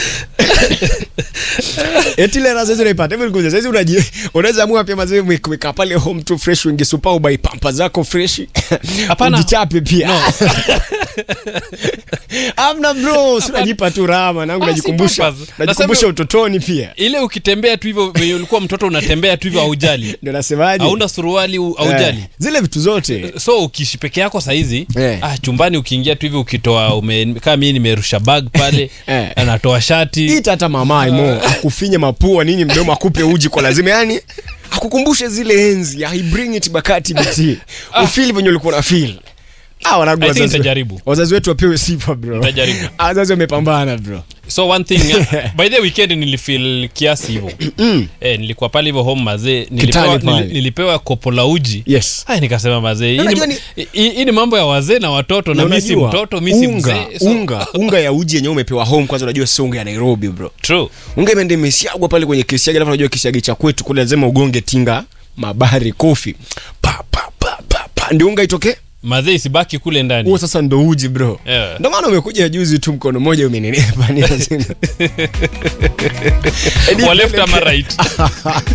eti ile raha sasa unaipata hivi nikuja sasa unaji unaweza amua pia mazee mweka pale home tu fresh wingi super ubai pampa zako fresh Hapana. ujichape pia No. amna bro si unajipa tu raha manangu Ah, si najikumbusha pampers. najikumbusha Nasema- utotoni pia ile ukitembea tu hivyo venye ulikuwa mtoto unatembea tu hivyo haujali ndio nasemaje hauna suruali u- haujali Eh, zile vitu zote so ukiishi peke yako sahizi Eh. ah, chumbani ukiingia tu hivyo ukitoa ume, kama mii nimerusha bag pale Eh. anatoa shati ita hata mamae mo akufinye mapua nini mdomo akupe uji kwa lazima yani akukumbushe zile enzi I bring it bakati bt ufili venye ulikuwa na feel Ah, wanangu I think wazazi- nitajaribu. wazazi wetu wapewe sifa bro Nitajaribu. Ah, wazazi wamepambana bro so one thing uh, by the weekend nilifeel kiasi hivyo eh, nilikuwa pale hivyo home mazee nilipewa, Kitani pale. nili, nilipewa kopo la uji yes Ay, nikasema mazee hii Unajua ni, ni- hii- hii ni mambo ya wazee na watoto na Na mi si unajua, mtoto mi si unga, mzee so, unga unga ya uji yenyewe umepewa home kwanza unajua sio unga ya nairobi bro true unga imeenda imesiagwa pale kwenye kisiagi alafu unajua kisiagi cha kwetu kule lazima ugonge tinga mabari kofi pa pa pa pa, pa. ndio unga itoke mazee isibaki kule ndani huo sasa ndo uji bro Yeah. ndo maana umekuja juzi tu mkono mmoja umenenepa ni lazima Wa left ama right